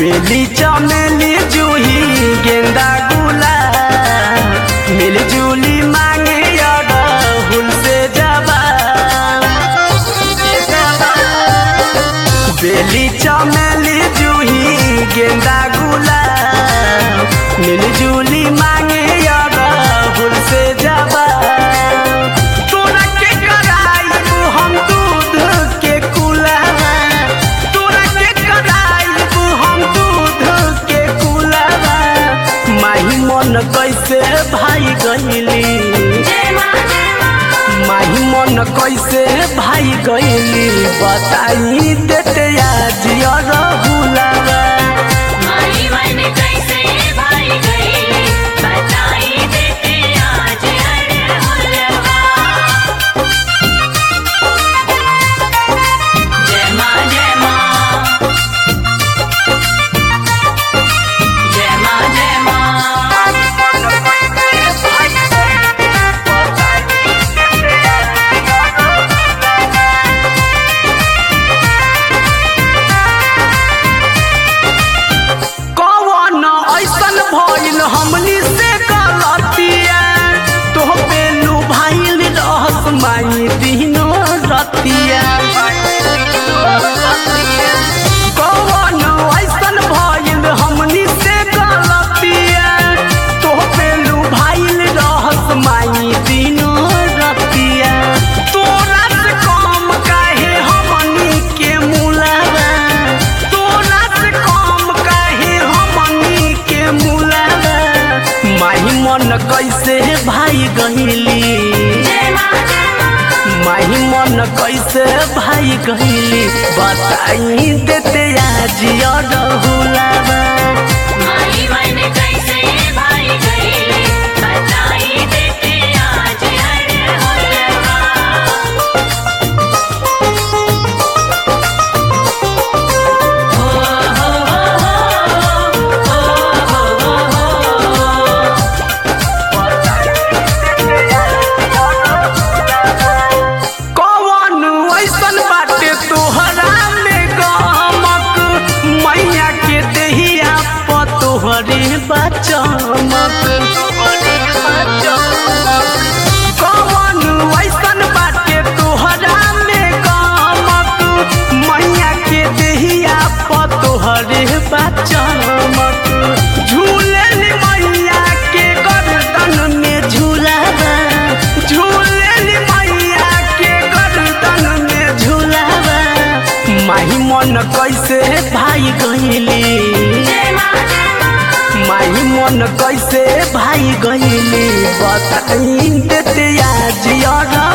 बेली चमेली जूही गेंदा गुलाब मिलजुली मांगे अड़हुल से जबा बेली चमेली जूही गेंदा गुलाब मिलजुली मांगे अड़हुल से जबा तोरा के कराइबू हम दूध के कुलावा तोरा के कराइबू हम दूध के कुलावा माही मन कैसे भाई गईली माही मन कैसे भाई गईली बताई देते आज रहुलावा माई मन कैसे भाई गई बताई देते आज अड़हुलवा जय माँ जय माँ जय माँ जय माँ कौन ऐसन भइल हमनी से गलतिया तोह बेलू भाइल रहस माई दिनो रतिया कौन ऐसन भइल हमनी से गलतिया तोह बेलू भाइल रहस माई दिनो रतिया तोरा से कम काहे हमनी के मुलावा तोरा से कम काहे हमनी के मुलावा माही मन कैसे भाई गईली जय माँ जय माँ माही मन कैसे भाई गईली बताई देते आज रहुलावा माई मन कैसे भाई गई बताई देते आज अड़हुलवा कौन ऐसन बाटे तोहरा में गमक मैया के देहिया प तोहरे बचमक कौन ऐसन बाटे तोहरा में गमक मैया के देहिया प तोहरे बचमक झूलन मैया के गर्दन में झूलावा झूलन मैया के गर्दन में झूलावा माही मन कैसे भाई गईली जय माँ जय माँ माही मन कैसे भाई गईली बताई देते आज